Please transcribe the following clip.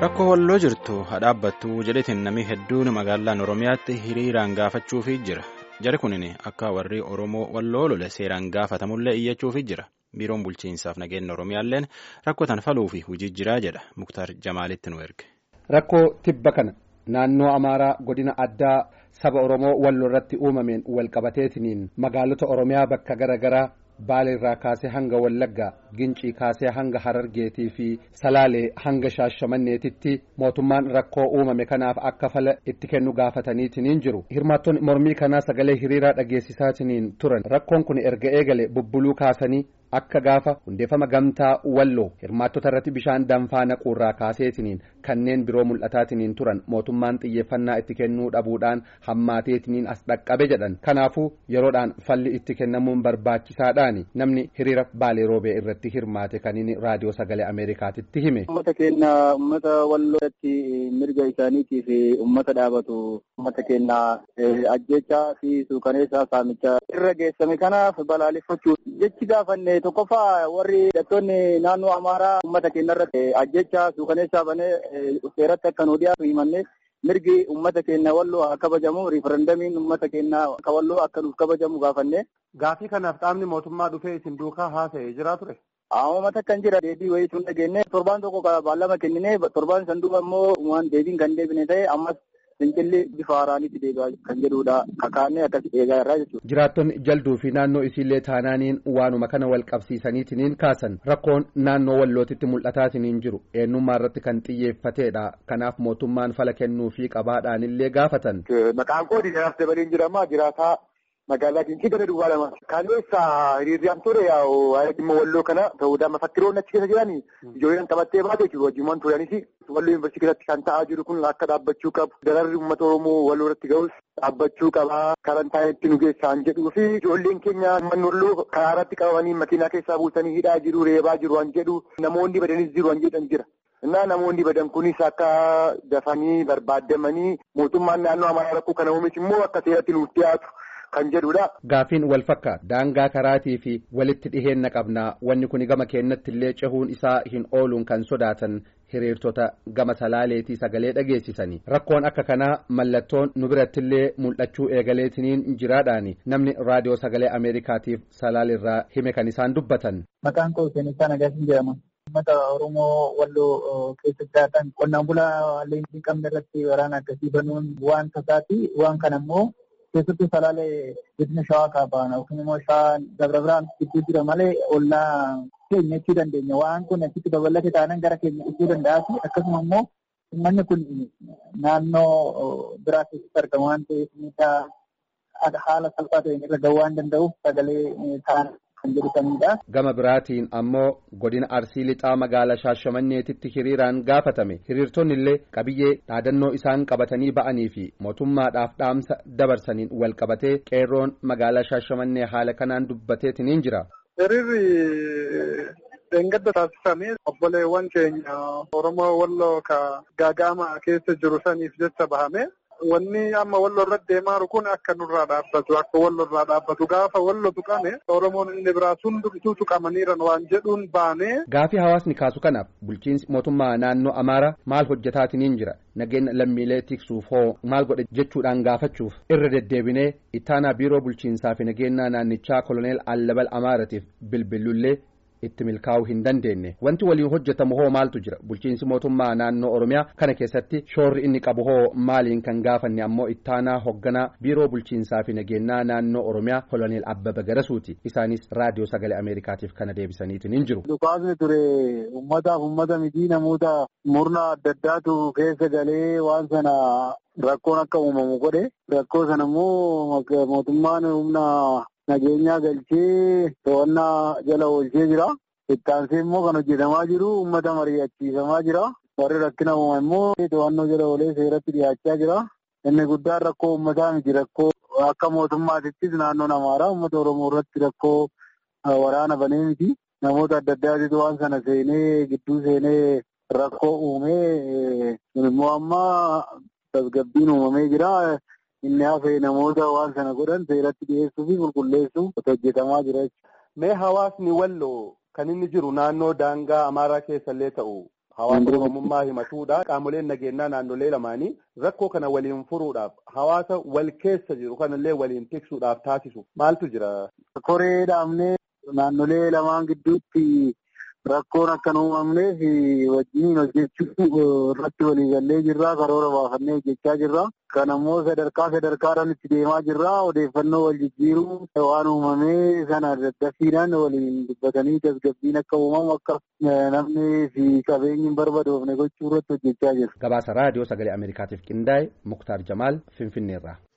Rakkoo walloo jirtu hadhaabbattu jedhetiin namni hedduun magaalaan Oromiyaatti hiriiraan gaafachuufii jira. Jari kunin akka warri Oromoo walloo lole seeraan gaafatamullee iyyachuufii jira. Biiroon bulchiinsaaf nageenya Oromiyaalleen rakkoo tan faluu fi hojii jiraa jedha. Muktaar Jamaalitti nu erge. Rakkoo tibba kana naannoo Amaaraa godina addaa saba Oromoo walloo irratti uumameen walqabateetiniin magaalota Oromiyaa bakka gara garaa Baaleerraa kaasee hanga Wallaggaa Gincii kaasee hanga Harargeetii fi Salaalee hanga Shaashamanneetitti mootummaan rakkoo uumame kanaaf akka fala itti kennu gaafataniitiniin jiru. Hirmaattonni mormii kanaa sagalee hiriiraa dhageessisaatiniin turan. Rakkoon kun erga eegale bubbuluu kaasanii akka gaafa hundeeffama gamtaa walloo hirmaattota irratti bishaan danfaa naquurraa kaaseetiniin kanneen biroo mul'ataatiniin turan mootummaan xiyyeeffannaa itti kennuu dhabuudhaan hammaateetiniin as dhaqqabe jedhan kanaafuu yeroodhaan falli itti kennamuun barbaachisaadhaani namni hiriira baalee roobee irratti hirmaate kan inni raadiyoo sagalee ameerikaatitti hime. Uummata keenya uummata walloo irratti mirga isaaniitiif uummata dhaabatu uummata keenya ajjechaa fi suukaneessaa saamichaa irra geessame kanaaf balaaleffachuu jechi gaafanne tokkoffaa warri hidhattoonni naannoo amaaraa uummata keenya irratti ajjechaa suukaneessaa banee seeratti akka nu dhiyaatu himanne mirgi uummata keenya walloo haa kabajamu riifarandamiin uummata keenya akka walloo akka nuuf kabajamu gaafanne. Gaafii kanaaf qaamni mootummaa dhufee isin duukaa haasa'ee jira ture. Uummata kan jira deebii wayii tun dhageenye torbaan tokko baallama kennine torbaan san duuba immoo waan deebiin kan deebine ta'e ammas fincilli bifa haaraanitti deebi'aa kan jedhudha kakaannee akkas eegaa irraa jechuudha. Jiraattonni jalduu fi naannoo isiillee taanaaniin waanuma kana wal qabsiisaniitiniin kaasan rakkoon naannoo wallootitti mul'ataatiniin jiru eenyummaa irratti kan xiyyeeffateedha kanaaf mootummaan fala kennuu fi qabaadhaanillee gaafatan. Maqaan koo Diinaaf Dabaliin jedhama jiraataa magaalaa Gincii gara duwwaa lama. Kaleessa hiriirraan ture waa'ee dhimma walloo kana ta'uudhaan mafakkiroonni achi keessa jiran ijoolleen qabattee baate jiru wajjumaan turanis walloo yuunivarsiitii keessatti kan ta'aa jiru kun akka dhaabbachuu qabu. Dararri uummata Oromoo walloo irratti ga'us dhaabbachuu qaba. Karantaanitti nu geessaan jedhuu fi ijoolleen keenya manni walloo karaa irratti qabamanii makiinaa keessaa buusanii hidhaa jiru reebaa jiru waan jedhu namoonni badanis jiru waan jedhan jira. Innaa namoonni badan kunis akka dafanii barbaadamanii mootummaan naannoo amaaraa rakkoo kana uumes immoo akka seeratti nuuf dhiyaatu. kan jedhudha. Gaafiin wal fakkaata daangaa karaatii fi walitti dhiheenna qabnaa wanni kun gama keenyatti illee cehuun isaa hin ooluun kan sodaatan hiriirtota gama salaaleetii sagalee dhageessisanii rakkoon akka kanaa mallattoon nu biratti illee mul'achuu eegaleetiniin jiraadhaani namni raadiyoo sagalee ameerikaatiif salaalirraa hime kan isaan dubbatan. Maqaan koo Seenessaa Nagaasin jedhama. Uummata Oromoo walloo keessa jiraatan qonnaan bulaa leenjii qabne irratti waraana akkasii banuun waan tasaati waan kana immoo keessattuu salaalee godina shawaa kaabaan yookiin immoo shawaa dabra biraan gidduu jira malee ollaa keenya jechuu dandeenya waan kun achitti babal'ate taanaan gara keenya dhufuu danda'a fi akkasuma immoo uummanni kun naannoo biraa keessatti argama waan ta'eef miidhaa haala salphaa ta'een irra gahuu waan danda'uuf sagalee ta'an kan jedhatanidha. Gama biraatiin ammoo godina Arsii lixaa magaalaa Shaashamanneetitti hiriiraan gaafatame hiriirtonni illee qabiyyee dhaadannoo isaan qabatanii ba'anii fi mootummaadhaaf dhaamsa dabarsaniin wal qabatee qeerroon magaalaa Shaashamannee haala kanaan dubbateetiniin jira. Hiriirri dheengadda taasifame obboleewwan keenya Oromoo Walloo ka gaaga'ama keessa jiru saniif jecha bahame. Wanni amma walloo irratti deemaa jiru kun akka nurraa dhaabbatu akka walloo irraa dhaabbatu gaafa walloo tuqame Oromoon inni biraa hundumtuu tuqamaniiran waan jedhuun baanee. Gaafii hawaasni kaasu kanaaf bulchiinsi mootummaa naannoo Amaaraa maal hojjetaatiniin jira nageenya lammiilee tiksuuf hoo maal godhe jechuudhaan gaafachuuf irra deddeebinee ittaanaa biiroo bulchiinsaa fi nageenyaa naannichaa koloneel Allabal Amaaratiif bilbilullee. itti milkaa'uu hin dandeenye wanti waliin hojjetamu hoo maaltu jira bulchiinsi mootummaa naannoo oromiyaa kana keessatti shoorri inni qabu hoo maaliin kan gaafanne ammoo ittaanaa hoogganaa biiroo bulchiinsaa fi nageenyaa naannoo oromiyaa koloneel abbaba garasuuti isaanis raadiyoo sagalee ameerikaatiif kana deebisaniitiin hin jiru. Dhukaasni ture uummataaf uummata miti namoota murna adda addaatu keessa galee waan sana rakkoon akka uumamu godhe rakkoo sana immoo mootummaan humna nageenyaa galchee to'annaa jala oolchee jira. Ittaansee immoo kan hojjetamaa jiru uummata mari'achiisamaa jira. Warri rakkina uuma immoo to'annoo jala oolee seeratti dhiyaachaa jira. Inni guddaan rakkoo uummataa miti rakkoo akka mootummaatittis naannoon Amaaraa uummata Oromoo irratti rakkoo waraana banee miti. Namoota adda addaatitu waan sana seenee gidduu seenee rakkoo uumee immoo amma tasgabbiin uumamee jira. inni hafee namoota waan sana godhan seeratti dhiyeessuu fi qulqulleessuu hojjetamaa jira jechuudha. Mee hawaasni walloo kan inni jiru naannoo daangaa Amaaraa keessa illee ta'u hawaasa oromummaa himatuudha qaamoleen nageenyaa naannolee lamaanii rakkoo kana waliin furuudhaaf hawaasa wal keessa jiru kanallee waliin tiksuudhaaf taasisu maaltu jira. Koree dhaabnee naannolee lamaan gidduutti rakkoon akka hin uumamneef wajjin hojjechuu irratti waliigallee jirra karoora baafannee hojjechaa jirra. Kan ammoo sadarkaa sadarkaadhaan itti deemaa jirra odeeffannoo wal jijjiiruu waan uumamee sana daddafiidhaan waliin dubbatanii tasgabbiin akka uumamu akka namni fi qabeenyi hin barbadoofne gochuu irratti hojjechaa jirra. Gabaasa raadiyoo sagalee Ameerikaatiif qindaa'e Muktaar Jamaal Finfinneerraa.